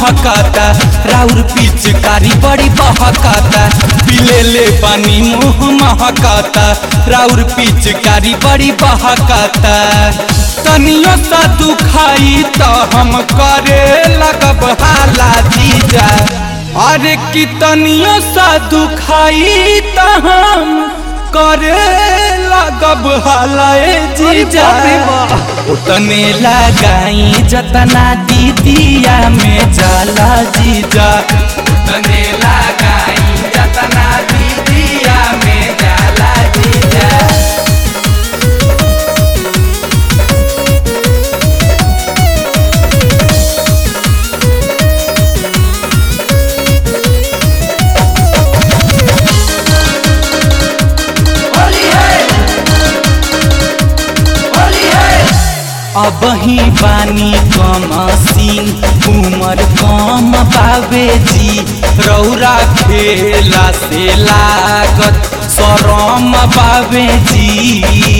महकाता राउर पिचकारी बड़ी बहकाता पिले ले पानी मुँह महकाता राउर पिचकारी बड़ी बहकाता तनियो सा दुखाई तो हम करे लगब हाला जीजा अरे कि तनियो सा दुखाई तो हम करे लगब हालाए जीजा उतने लगाई जतना दीदिया में जाला जीजा उतने लगाई जतना दीदिया में जाला जीजा अब ही बानी कम सीन उमर कम बाबे जी रौरा खेला से लागत सरम बाबे जी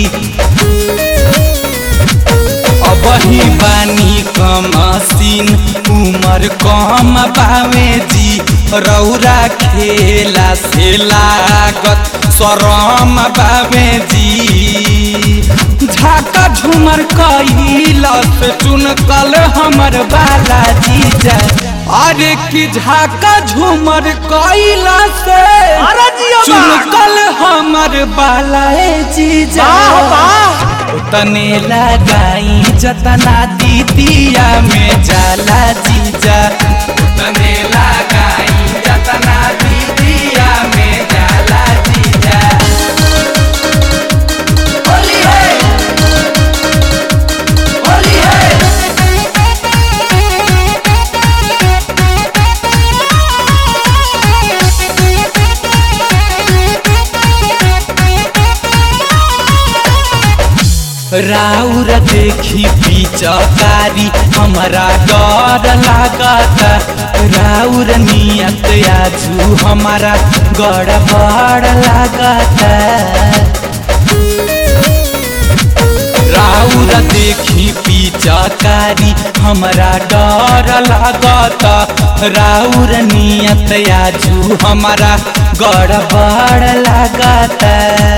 अब ही बानी कम सीन उमर कम बाबे जी रौरा खेला से लागत सरम बाबे जी झाका झूमर कैलस चुनकल हमर बाला जीजा अरे कि झाका झूमर कैलस अरे जिया बा। चुनकल हमर बाला जीजा तने लगाई जतना दीदिया में जाला जीजा तने लगाई जतना दीदिया में जाला जीजा होली है होली है राउर देखी पिचकारी हमारा डर लागता राउर नियत आजू हमारा गड़बड़ लागता राउर देखी पिचकारी हमरा डर लागता राउर नियत आजू हमारा गड़बड़ लागता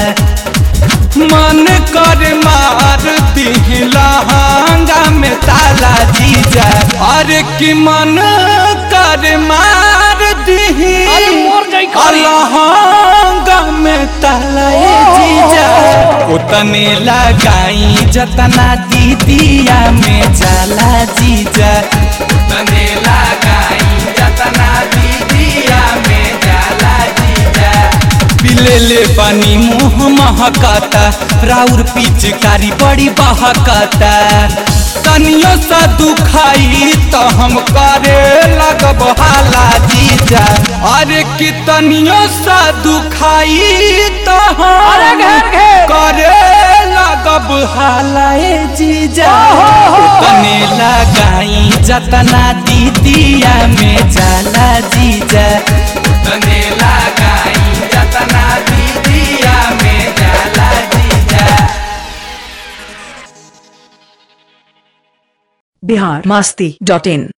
मन कर मार दिहलांगा में ताला जीजा अरे कि मन कर मार दिही अरे मोर जाई खाली। लहंगा में ताला ए जीजा उतने लगाई जतना दीदिया में जाला जीजा उतने लगाई जतना दीदिया में जाला जीजा पिले ले पानी मुँह महकाता राउर पिचकारी बड़ी बहकाता तनियो सा दुखाई तो हम करे लगब हाला जीजा अरे कि तनियो सा दुखाई तो अरे हम घेर घेर। करे लगब हाला ए जीजा तने लगाई जतना दीदिया में जाला जीजा तने लगाई जतना दीदिया में जाला जीजा बिहार मास्ती डॉट इन